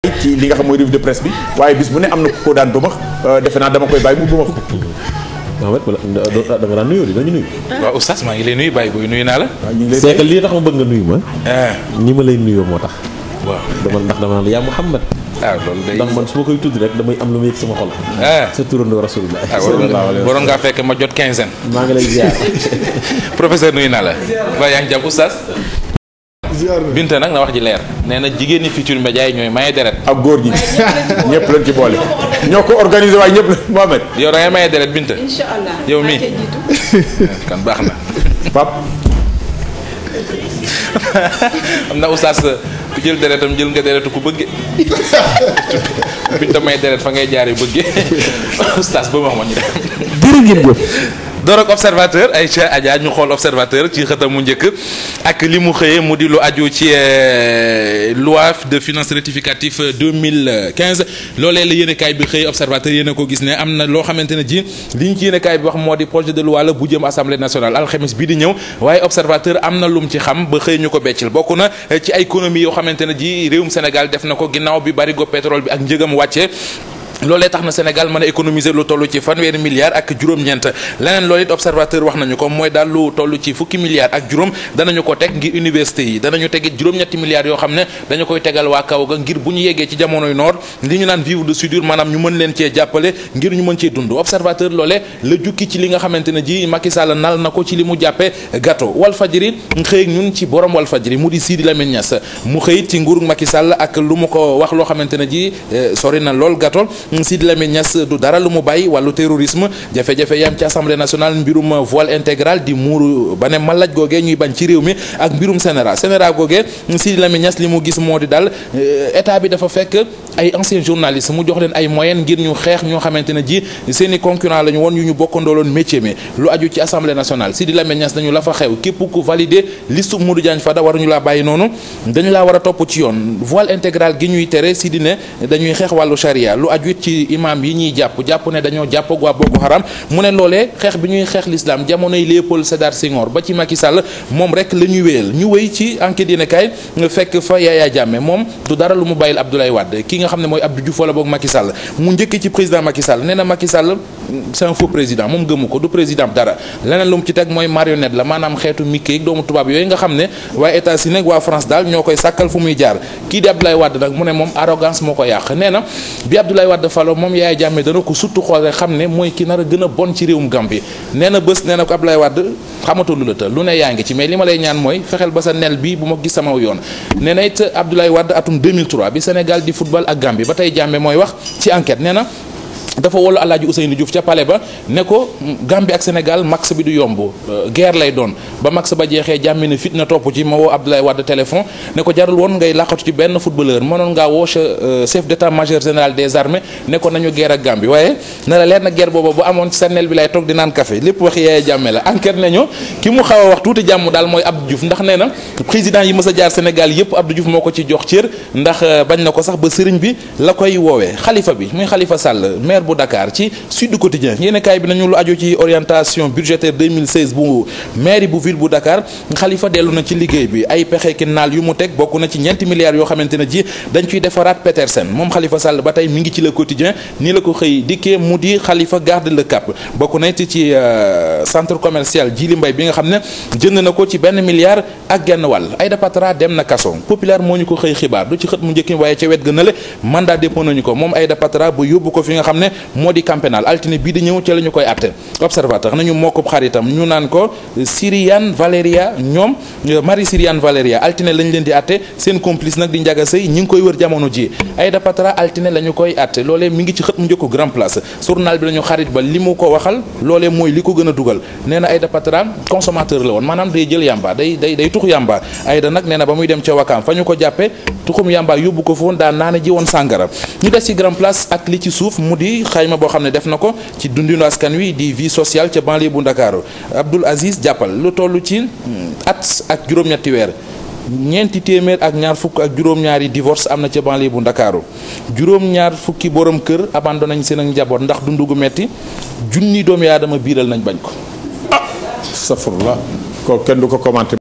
ci li nga xam mooy revue de presse bi waaye bis bu ne am na ku ko daan bëmax defe naa dama koy bàyyi mu bëmax ko Mohamed wala da nga daan nuyoo di dañu nuyu. waaw oustaz maa ngi lay nuyu Baye booy nuyu naa la. waaw ñu ngi lay c'est que lii tax ma bëgg nga nuyu ma. ah ñi ma lay nuyoo moo tax. waaw dama ndax dama naan la yaa Muhammad ah loolu day. ndax man su ma koy tudd rek damay am lu ma yëg sama xol. ah sa turandoo rasulullah. ah waroon nga waroon ngaa fekk ma jot quinzaine. maa ngi lay ziar. professeur nuyu naa la. waaye yaa ngi jàpp oustaz. Binta nag na wax ji leer nee na jigéen ñi Futurs Médias yi ñooy maye deret. ak góor ñi ñëpp lañ ci boole ñoo ko organisé waaye ñëpp la Mohamed yow da ngay maye deret Binta. incha allah Yow mii. maa cay jiitu. kan baax na. Pape xam na oustaz ku jël deretam jël nga deretu ku bëgge Binta may deret fa ngay jaar yu bëgge oustaz ba wax ma ñu dem. jërë ngeen jëf. door ak observateur Aïcha Adja ñu xool observateur ci xëtam mu njëkk ak li mu xëyee mu di lu aju ci euh, loi de finances rectificative 2015 loolee la yéenekaay bi xëy observateur yéen a ko gis ne am na loo xamante ne ji li ñu ci yéenekaay bi wax moo di projet de loi la bu jëm assemblée nationale alxames bii di ñëw waaye observateur am na lum ci xam ba xëy ñu ko beccil bokk na eh, ci ay économie yoo xamante ne ji réewum Sénégal def na ko ginnaaw bi barigo pétrole bi ak njëgam wàcce loolee tax na Sénégal mën a économiser lu toll ci fanweeri milliards ak juróom-ñeent leneen loolu it observateur wax nañu ko mooy daal lu toll ci fukki milliards ak juróom danañu ko teg ngir université yi danañu tegit juróom-ñetti milliards yoo xam ne dañu koy tegal waa kaw ga ngir bu ñu yeggee ci jamonoy noor li ñu naan vivre de soudure maanaam ñu mën leen cee jàppale ngir ñu mën cee dund observateur loolee la jukki ci li nga xamante ne ji Macky Sall nal na ko ci li mu jàppee gâteau Walfadjri xëy ñun ci borom Walfadjri mu di Sidi Lamine Niass mu xëyit ci nguuru Macky Sall ak lu mu ko wax loo xamante ne ji sori na lool gâteau Sidi Lamine Niass du dara lu mu bàyyi wàllu terrorisme jafe-jafe yam ci assemblée nationale mbirum voile intégral di muuru ba ne malaj googee ñuy bañ ci réew mi ak mbirum sénéra sénéra googee Sidi Lamine Niass li mu gis moo di daal état bi dafa fekk ay anciens journalistes mu jox leen ay moyens ngir ñu xeex ñoo xamante ne ji seen i concurrent la ñu woon yu ñu bokkandooloon métier mi lu aju ci assemblée nationale Sidi Lamine Niass dañu la fa xew képp ku validé liste Modou Diagne Fada waruñu laa bàyyi noonu dañu laa war a topp ci yoon voile intégral gi ñuy tere Sidi ne dañuy xeex wàllu charia lu aju it ci imam yi ñuy jàpp jàpp ne dañoo jàpp ak waa Boko Haram mu ne loolee xeex bi ñuy xeex l'islam jamonoy Léopold Sédar Senghor ba ci Macky Sall moom rek la ñuy wéyal ñu wéy ci enquête yéen kaay fekk fa Yaya Jammeh moom du dara lu mu bàyyil Abdoulaye Wade ki nga xam ne mooy Abdou Diouf wala boog Macky Sall mu njëkk ci président Macky Sall nee na Macky Sall c'est un faux président moom gëmu ko du président dara leneen lu mu ci teg mooy marionnette la maanaam xeetu Mickey ak doomu tubaab yooyu nga xam ne waa États-Unis ak waa France daal ñoo koy sàkkal fu muy jaar kii di Abdoulaye Wade nag mu ne moom arrogance moo ko yàq nee na bi Abdoulaye Wade falo moom Yaya Jammeh dana ko surtout xool rek xam ne mooy ki nar a gën a bon ci réewum Gambie nee na bés nee na ko Abdoulaye Wade xamatoo lu la të lu ne yaa ngi ci mais li ma lay ñaan mooy fexeel ba sa nel bi bu ma gis sama yoon nee na it Abdoulaye Wade atum 2003 bi Sénégal di football ak Gambie ba tey Jammeh mooy wax ci enquête nee na dafa wolu Alaaji Ousseynou Diouf ca palais ba ne ko Gambie ak Sénégal max bi du yomb guerre lay doon ba max ba jeexee jàmmi ne fit na topp ci ma woo Abdoulaye Wade téléphone ne ko jarul woon ngay laqatu ci benn footballeur mënoon ngaa woo chef d'état-major général des armées ne ko nañu guerre ak Gambie waaye ne la leer na guerre booba bu amoon ci sànneel bi lay toog di naan café lépp wax Yaya Jammeh la enquête nañu ki mu xaw a wax tuuti jàmm daal mooy Abdou Diouf ndax nee na président yi mës a jaar Sénégal yépp Abdou Diouf moo ko ci jox cër ndax bañ na ko sax ba sëriñ bi la koy woowee xalifa bi muy Khalifa Sall maire bu Dakar ci Sud Quotidien yéen kaay bi nañu lu aju ci orientation budgétaire 2016 bu mairie bu ville bu Dakar Khalifa dellu na ci liggéey bi ay pexe ki naal yu mu teg bokk na ci ñeenti milliards yoo xamante ne ji dañ ciy defaraat Petersen moom Khalifa Sall ba tey mi ngi ci le quotidien nii la ko xëy dikkee mu di Khalifa garde le cap bokk na ci ci centre commercial Djily Mbaye bi nga xam ne jënd na ko ci benn milliard ak genn wàll Aïda Patra dem na kaso populaire moo ñu ko xëy xibaar du ci xët mu njëkki waaye ca wet gën a le mandat dépôt nañu ko moom Aïda Patra ba yóbbu ko fi nga xam ne moo di camp pénal altine bii di ñëw ci la ñu koy atte observateur nañu moo ko xaritam ñu naan ko Syriane Valeria ñoom Marie Syriane Valeria altine lañ leen di atte seen complice nag di njaga sëy ñi ngi koy wër jamono ji Aïda Patra altine la ñu koy atte loolee mi ngi ci xët mu njëkk grand place journal bi lañu xarit ba li mu ko waxal loolee mooy li ko gën a dugal nee na Aïda Patra consommateur la woon maanaam day jël yamba day day day tux yamba Aïda nag nee na ba muy dem ca wakaam fa ñu ko jàppe tuxum yamba yóbbu ko foon daa naana ji woon sàngara ñu des ci grand place ak li ci suuf mu di xayma boo xam ne def na ko ci dundinu askan wi di vie sociale ca banlieue bu Ndakaaru Abdoul Aziz jàppal lu toll ci at ak juróom-ñetti weer ñeenti téeméer ak ñaar fukk ak juróom-ñaari divorce am na ca banlieue bu Ndakaaru juróom-ñaar fukki borom kër abandonné nañ seen ak njaboot ndax dundu gu metti junni doomi aadama biiral nañ bañ ko. safurla ko kenn du ko commenté